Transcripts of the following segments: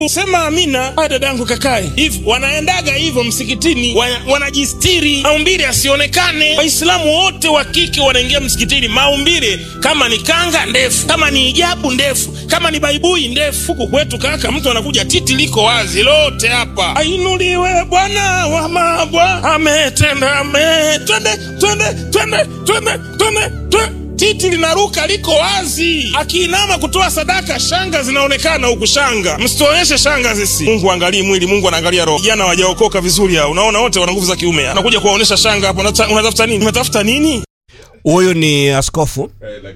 Sema amina. Haya dadangu, kakae hivi. Wanaendaga hivyo msikitini, wana- wanajistiri maumbile asionekane. Waislamu wote wa kike wanaingia msikitini maumbile, kama ni kanga ndefu, kama ni hijabu ndefu, kama ni baibui ndefu. Huku kwetu kaka, mtu anakuja titi liko wazi lote hapa. Ainuliwe Bwana wa mabwa, ametenda ame. Twende twende twende twende twende twende titi linaruka liko wazi, akiinama kutoa sadaka, shanga zinaonekana huku. Shanga msituonyeshe shanga zisi. Mungu angalii mwili, Mungu anaangalia roho. Vijana wajaokoka vizuri hao, unaona wote wana nguvu za kiume, anakuja kuwaonyesha shanga hapo. Unata- Unatafuta nini? Unatafuta nini? Huyu ni askofu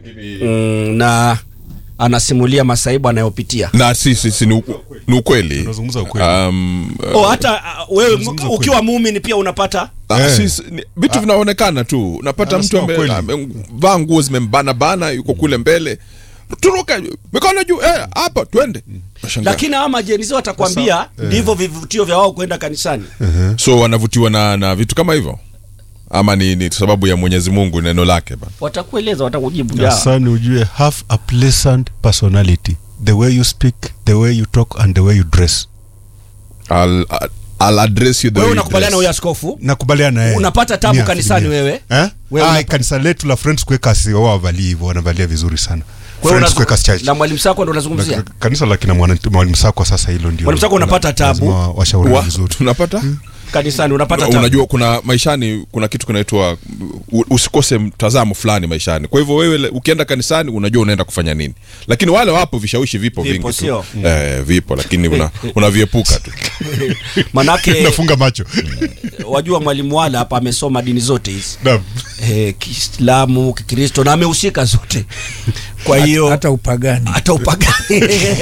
mm, na anasimulia masaibu anayopitia. na si, si, si ni, u- ni ukweli Unazungumza ukweli. um, uh, Oh, hata uh, wewe Unazungumza ukiwa muumini pia unapata ah, Eh. si, si, ni- vitu vinaonekana tu unapata mtu Anasema kweli. amevaa nguo zimembana bana yuko kule mbele turuka mikono juu eh, hapa twende Nashangaa. lakini hawa majenzi watakwambia ndivyo vivutio vya wao kwenda kanisani. so wanavutiwa na, na vitu kama hivyo ama ni, ni sababu ya mwenyezi mungu neno lake bana Watakueleza, watakujibu ya. Sasa ujue have a pleasant personality the way you speak the way you talk and the way you dress I'll, I'll address you the Wewe way you unakubaliana na dress. huyu askofu? nakubaliana naye Unapata tabu Mia kanisani asilimia. wewe? eh? Wewe ah, unapa- kanisa letu la Friends Quakers wao wavalii hivyo wanavalia vizuri sana Kwa hiyo Friends unazu- Quakers Church na mwalimu Sako ndo unazungumzia. Na- kanisa la kina mwana- mwalimu Sako sasa hilo ndio Mwalimu Sako unapata tabu. lazima washauriwe Wa- vizuri tunapata Kanisani unapata tabu. unajua kuna maishani kuna kitu kinaitwa u- usikose mtazamo fulani maishani kwa hivyo wewe le- ukienda kanisani unajua unaenda kufanya nini lakini wale wapo vishawishi vipo, Vipo, vingi tu sio? eh, vipo lakini una- unaviepuka tu Manake nafunga macho wajua mwalimu wala hapa amesoma dini zote hizi. Naam. eh, Kiislamu, Kikristo na amehusika zote. Kwa hiyo hata upagani hata upagani.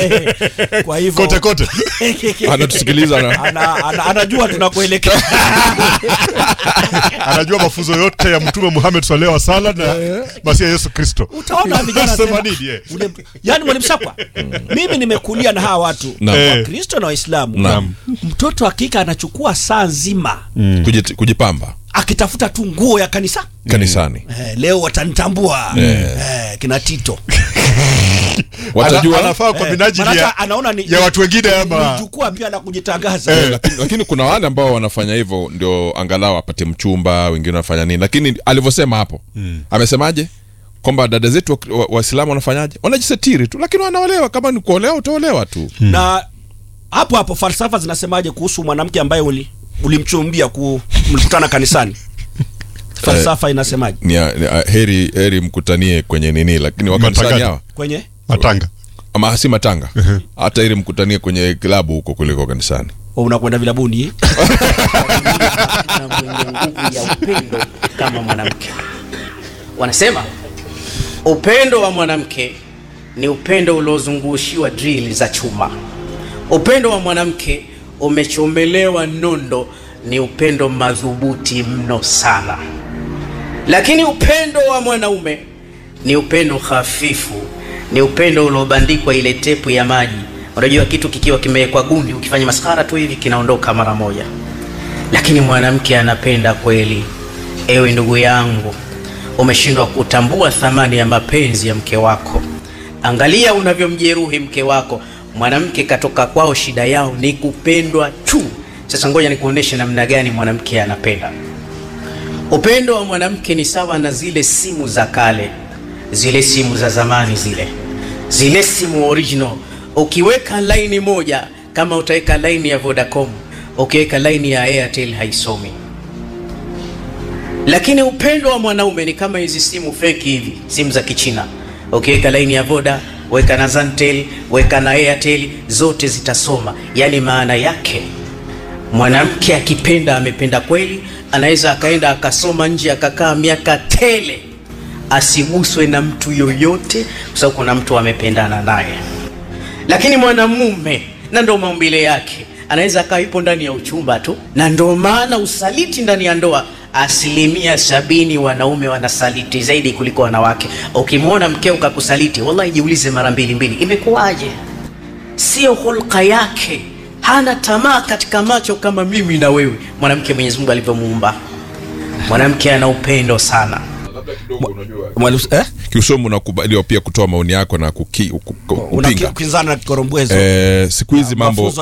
Kwa hivyo kote kote anatusikiliza na ana, ana, anajua tunakuelekea. anajua mafunzo yote ya mtume Muhammad sallallahu alaihi wasallam na masia Yesu Kristo Utaona vijana Sema tena. nini, eh? Ule- Yaani mwalimu Sakwa, mimi nimekulia na hawa watu Naam. Eh. Wakristo na Waislamu. Naam. Mtoto hakika anachukua saa nzima Kujit- kujipamba akitafuta tu nguo ya kanisa. kanisani Eh, leo watanitambua eh, kina Tito watajua Ana- anafaa kwa minajili Manake ya, anaona ni, ya watu wengine ama ni jukwaa pia la kujitangaza Eh, lakini, lakini kuna wale ambao wanafanya hivyo ndio angalau apate mchumba wengine wanafanya nini lakini alivyosema hapo amesemaje kwamba dada zetu wa- wa- waislamu wanafanyaje wanajisetiri tu lakini wanaolewa kama ni kuolewa utaolewa tu na hapo hapo falsafa zinasemaje kuhusu mwanamke ambaye uli ulimchumbia ku mlikutana kanisani falsafa inasemaje ni, ni, heri heri mkutanie kwenye nini lakini wakanisani Matangano. hawa kwenye matanga ama si matanga hata heri mkutanie kwenye klabu huko kuliko kanisani Oh, unakwenda vilabuni na mwenye nguvu ya upendo kama mwanamke. Wanasema upendo wa mwanamke ni upendo uliozungushiwa drill za chuma. Upendo wa mwanamke umechomelewa nondo, ni upendo madhubuti mno sana. Lakini upendo wa mwanaume ni upendo hafifu, ni upendo uliobandikwa ile tepu ya maji. Unajua kitu kikiwa kimewekwa gundi, ukifanya maskhara tu hivi kinaondoka mara moja lakini mwanamke anapenda kweli. Ewe ndugu yangu, umeshindwa kutambua thamani ya mapenzi ya mke wako. Angalia unavyomjeruhi mke wako. Mwanamke katoka kwao, shida yao ni kupendwa tu. Sasa ngoja nikuoneshe namna gani mwanamke anapenda. Upendo wa mwanamke ni sawa na zile simu za kale, zile simu za zamani, zile zile simu original. Ukiweka laini moja, kama utaweka laini ya Vodacom, ukiweka laini ya Airtel haisomi. Lakini upendo wa mwanaume ni kama hizi simu feki hivi, simu za Kichina. Ukiweka laini ya Voda, weka na Zantel, weka na Airtel, zote zitasoma. Yaani maana yake mwanamke akipenda amependa kweli, anaweza akaenda akasoma nje akakaa miaka tele asiguswe na mtu yoyote, kwa sababu kuna mtu amependana naye. Lakini mwanamume, na ndo maumbile yake, anaweza akawa yupo ndani ya uchumba tu, na ndo maana usaliti ndani ya ndoa asilimia sabini wanaume wanasaliti zaidi kuliko wanawake. Ukimwona mkeo kakusaliti, wallahi jiulize mara mbili mbili, imekuwaje? sio hulka yake, hana tamaa katika macho kama mimi na wewe. Mwanamke Mwenyezi Mungu alivyomuumba, mwanamke ana upendo sana. Mwalimu eh? kiusomo unakubaliwa pia kutoa maoni yako na kuki, ku, ku, kupinga Unakinzana na kikorombwezo. eh, siku hizi mambo Mafunzo